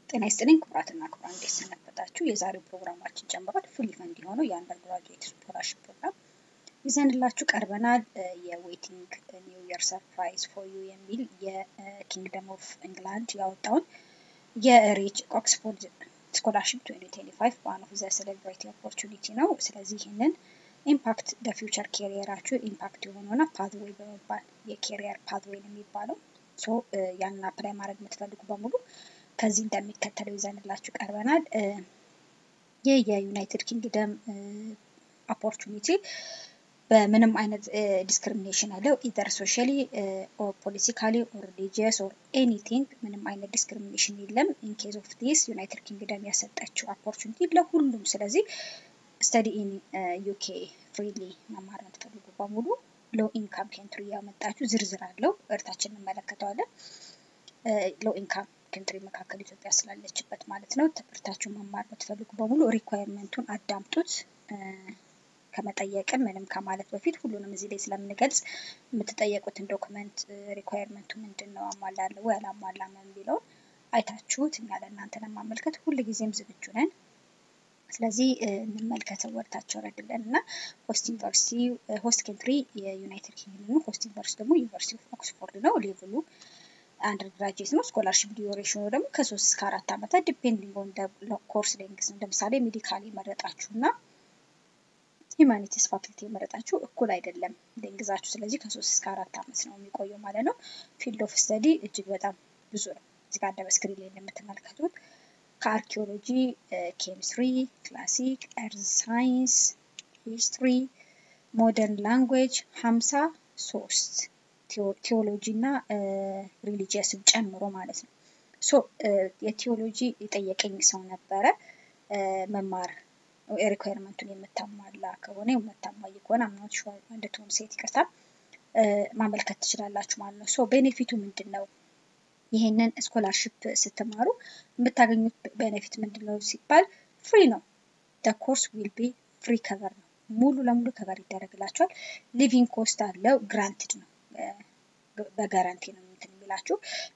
ጤና ይስጥልኝ ክቡራትና ክቡራን እንዴት ሰነበታችሁ? የዛሬው ፕሮግራማችን ጀምሯል። ፉሊ ፈንድ የሆነው የአንደር ግራጁዌት ስኮላርሽፕ ፕሮግራም ይዘንላችሁ ቀርበናል። የዌቲንግ ኒው ይር ሰርፕራይዝ ፎር ዩ የሚል የኪንግደም ኦፍ ኢንግላንድ ያወጣውን የሪች ኦክስፎርድ ስኮላርሽፕ 2025 ዋን ኦፍ ዘ ሴሌብሬቲ ኦፖርቹኒቲ ነው። ስለዚህ ይህንን ኢምፓክት በፊውቸር ኬሪየራችሁ ኢምፓክት የሆነውና ፓዝዌይ በመባል የኬሪየር ፓዝዌይ ነው የሚባለው ሶ ያንን አፕላይ ማድረግ የምትፈልጉ በሙሉ ከዚህ እንደሚከተለው ይዘንላችሁ ቀርበናል። ይህ የዩናይትድ ኪንግደም ኦፖርቹኒቲ በምንም አይነት ዲስክሪሚኔሽን ያለው ኢዘር ሶሻሊ ኦር ፖለቲካሊ ኦር ሪሊጂየስ ኦር ኤኒቲንግ ምንም አይነት ዲስክሪሚኔሽን የለም። ኢን ኬዝ ኦፍ ዲስ ዩናይትድ ኪንግደም ያሰጠችው ኦፖርቹኒቲ ለሁሉም። ስለዚህ ስተዲ ኢን ዩኬ ፍሪሊ መማር የምትፈልጉ በሙሉ ሎ ኢንካም ኬንትሪ ያመጣችሁ ዝርዝር አለው። እርታችን እንመለከተዋለን። ሎ ኢንካም ከንትሪ መካከል ኢትዮጵያ ስላለችበት ማለት ነው። ትምህርታችሁ መማር የምትፈልጉ በሙሉ ሪኳየርመንቱን አዳምጡት። ከመጠየቅም ምንም ከማለት በፊት ሁሉንም እዚህ ላይ ስለምንገልጽ የምትጠየቁትን ዶክመንት ሪኳየርመንቱ ምንድን ነው፣ አሟላለሁ ወይ አላሟላም የሚለውን አይታችሁት እኛ ለእናንተ ለማመልከት ሁልጊዜም ዝግጁ ነን። ስለዚህ እንመልከተው ወርታቸው ረድለን እና ሆስት ዩኒቨርሲቲ ሆስት ኬንትሪ የዩናይትድ ኪንግደም ነው። ሆስት ዩኒቨርሲቲ ደግሞ ዩኒቨርሲቲ ኦፍ ኦክስፎርድ ነው። ሌቭሉ አንደር ግራጅዌት ነው። ስኮላርሽፕ ዲዩሬሽኑ ደግሞ ከሶስት እስከ አራት ዓመታት ዲፔንዲንግ ኦን ኮርስ ሌንግስ ነው። ለምሳሌ ሜዲካል የመረጣችሁ እና ሂማኒቲስ ፋክልቲ የመረጣችሁ እኩል አይደለም ሌንግዛችሁ። ስለዚህ ከሶስት እስከ አራት ዓመት ነው የሚቆየው ማለት ነው። ፊልድ ኦፍ ስተዲ እጅግ በጣም ብዙ ነው። እዚህ ጋር በስክሪን ላይ እንደምትመለከቱት ከአርኪኦሎጂ፣ ኬሚስትሪ፣ ክላሲክ፣ ኤርዝ ሳይንስ፣ ሂስትሪ፣ ሞደርን ላንጉዌጅ ሀምሳ ሶስት ቴዎሎጂ እና ሪሊጂየስን ጨምሮ ማለት ነው። ሶ የቴዎሎጂ የጠየቀኝ ሰው ነበረ መማር ሪኳየርመንቱን የምታሟላ ከሆነ የምታሟይ ከሆነ አምናት ሸ እንድትሆን ሴት ይቅርታ ማመልከት ትችላላችሁ ማለት ነው። ሶ ቤኔፊቱ ምንድን ነው? ይህንን ስኮላርሽፕ ስትማሩ የምታገኙት ቤኔፊት ምንድን ነው ሲባል ፍሪ ነው። ኮርስ ዊል ቢ ፍሪ ከቨር ነው። ሙሉ ለሙሉ ከቨር ይደረግላቸዋል። ሊቪንግ ኮስት አለው። ግራንትድ ነው። በጋራንቲ ነው እንትን የሚላችሁ።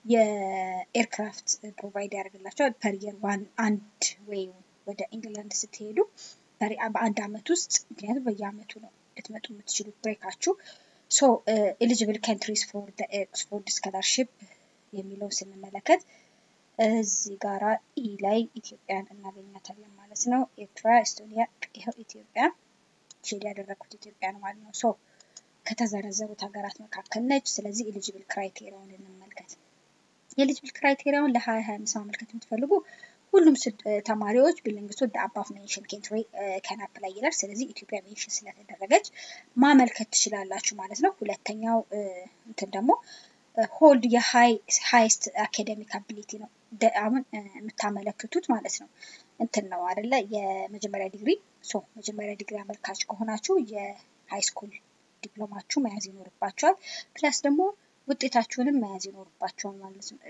የኤርክራፍት ፕሮቫይድ ያደርግላቸዋል። ፐር የር ዋን አንድ ወይ ወደ ኢንግላንድ ስትሄዱ በአንድ አመት ውስጥ ምክንያቱም በየአመቱ ነው ልትመጡ የምትችሉት ብሬካችሁ። ሶ ኤሊጂብል ካንትሪስ ፎር ኦክስፎርድ ስኮላርሽፕ የሚለው ስንመለከት እዚህ ጋራ ኢ ላይ ኢትዮጵያን እናገኛታለን ማለት ነው። ኤርትራ፣ ኤስቶኒያ፣ ይኸው ኢትዮጵያ ሼድ ያደረግኩት ኢትዮጵያ ነው ማለት ነው። ሶ ከተዘረዘሩት ሀገራት መካከል ነች። ስለዚህ ኤሊጂብል ክራይቴሪያውን እንመልከት። የኤሊጂብል ክራይቴሪያውን ለሀያ ሀያ አምስት ማመልከት የምትፈልጉ ሁሉም ተማሪዎች ቢሎንግስ ቱ አባፍ ሜንሽን ኬንትሪ ከን አፕላይ ይላል። ስለዚህ ኢትዮጵያ ሜንሽን ስለተደረገች ማመልከት ትችላላችሁ ማለት ነው። ሁለተኛው እንትን ደግሞ ሆልድ የሃይስት አካዴሚክ አቢሊቲ ነው። አሁን የምታመለክቱት ማለት ነው እንትን ነው አደለ? የመጀመሪያ ዲግሪ ሶ መጀመሪያ ዲግሪ አመልካች ከሆናችሁ የሃይ ስኩል ዲፕሎማችሁ መያዝ ይኖርባቸዋል። ፕላስ ደግሞ ውጤታችሁንም መያዝ ይኖርባቸዋል ማለት ነው።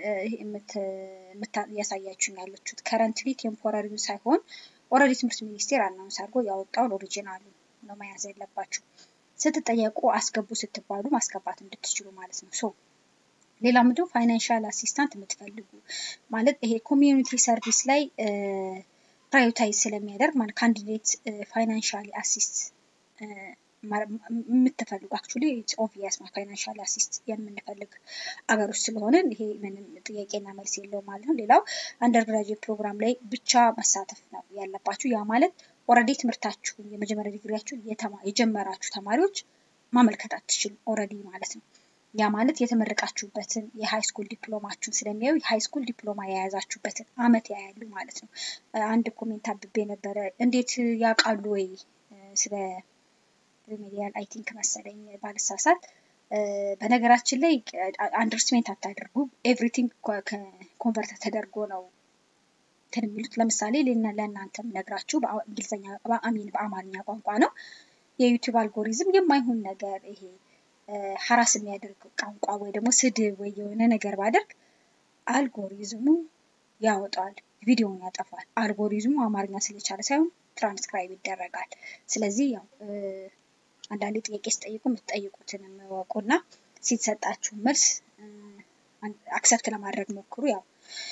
እያሳያችሁን ያለችሁት ከረንትሊ ቴምፖራሪው ሳይሆን ኦልሬዲ ትምህርት ሚኒስቴር አናውንስ አድርጎ ያወጣውን ኦሪጂናሉ ነው መያዝ ያለባችሁ። ስትጠየቁ አስገቡ ስትባሉ ማስገባት እንድትችሉ ማለት ነው። ሶ ሌላ ምንድነው ፋይናንሻል አሲስታንት የምትፈልጉ ማለት ይሄ ኮሚዩኒቲ ሰርቪስ ላይ ፕራዮታይዝ ስለሚያደርግ ማለት ካንዲዴት ፋይናንሻሊ አሲስት የምትፈልጉ አክቹሊ ኦብቪየስ ፋይናንሻል አሲስት የምንፈልግ አገር ውስጥ ስለሆንን ይሄ ምንም ጥያቄና መልስ የለውም ማለት ነው። ሌላው አንደር ግራጁዌት ፕሮግራም ላይ ብቻ መሳተፍ ነው ያለባችሁ። ያ ማለት ኦልሬዲ ትምህርታችሁን የመጀመሪያ ዲግሪያችሁን የጀመራችሁ ተማሪዎች ማመልከት አትችሉም ኦልሬዲ ማለት ነው። ያ ማለት የተመረቃችሁበትን የሃይ ስኩል ዲፕሎማችሁን ስለሚያዩ የሃይ ስኩል ዲፕሎማ የያዛችሁበትን አመት ያያሉ ማለት ነው። አንድ ኮሜንት አብቤ ነበረ፣ እንዴት ያውቃሉ ወይ ስለ ሪሜዲያል አይ ቲንክ መሰለኝ ባልሳሳት። በነገራችን ላይ አንደርስሜንት አታደርጉ። ኤቭሪቲንግ ኮንቨርት ተደርጎ ነው እንትን የሚሉት። ለምሳሌ ለእናንተ ነግራችሁ በእንግሊዝኛ በአሚን በአማርኛ ቋንቋ ነው። የዩቲዩብ አልጎሪዝም የማይሆን ነገር ይሄ ሀራስ የሚያደርግ ቋንቋ ወይ ደግሞ ስድብ ወይ የሆነ ነገር ባደርግ አልጎሪዝሙ ያወጣዋል፣ ቪዲዮውን ያጠፋል። አልጎሪዝሙ አማርኛ ስለቻለ ሳይሆን ትራንስክራይብ ይደረጋል። ስለዚህ ያው አንዳንዴ ጥያቄ ስጠይቁ የምትጠይቁትን የምወቁና ሲሰጣችሁ መልስ አክሰፕት ለማድረግ ሞክሩ። ያው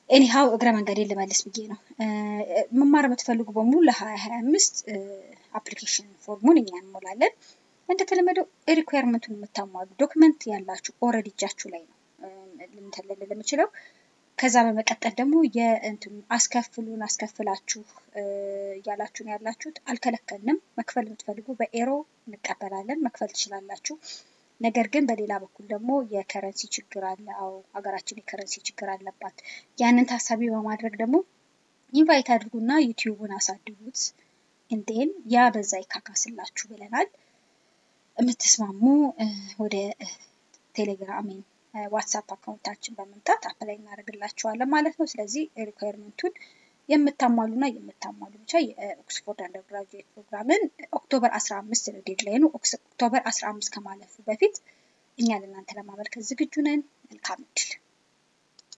ኤኒሃው እግረ መንገዴ ልመልስ ብዬ ነው። መማር የምትፈልጉ በሙሉ ለሀያ ሀያ አምስት አፕሊኬሽን ፎርሙን እኛ እንሞላለን። እንደተለመደው ሪኳየርመንቱን የምታሟሉ ዶክመንት ያላችሁ ኦልሬዲ እጃችሁ ላይ ነው ልንተልል የምችለው። ከዛ በመቀጠል ደግሞ የእንትኑ አስከፍሉን አስከፍላችሁ እያላችሁ ነው ያላችሁት። አልከለከልንም። መክፈል የምትፈልጉ በኤሮ እንቀበላለን፣ መክፈል ትችላላችሁ። ነገር ግን በሌላ በኩል ደግሞ የከረንሲ ችግር አለ። አዎ ሀገራችን የከረንሲ ችግር አለባት። ያንን ታሳቢ በማድረግ ደግሞ ኢንቫይት አድርጉና ዩቲዩቡን አሳድጉት። እንዴን ያ በዛ ይካካስላችሁ ብለናል። የምትስማሙ ወደ ቴሌግራሚን ዋትሳፕ አካውንታችን በመምጣት አፕላይ እናደርግላችኋለን ማለት ነው። ስለዚህ ሪኳየርመንቱን የምታሟሉና የምታሟሉ ብቻ የኦክስፎርድ አንደርግራጁዌት ፕሮግራምን ኦክቶበር አስራ አምስት ነው ዴድላይኑ። ኦክቶበር አስራ አምስት ከማለፉ በፊት እኛ ለእናንተ ለማመልከት ዝግጁ ነን። መልካም እድል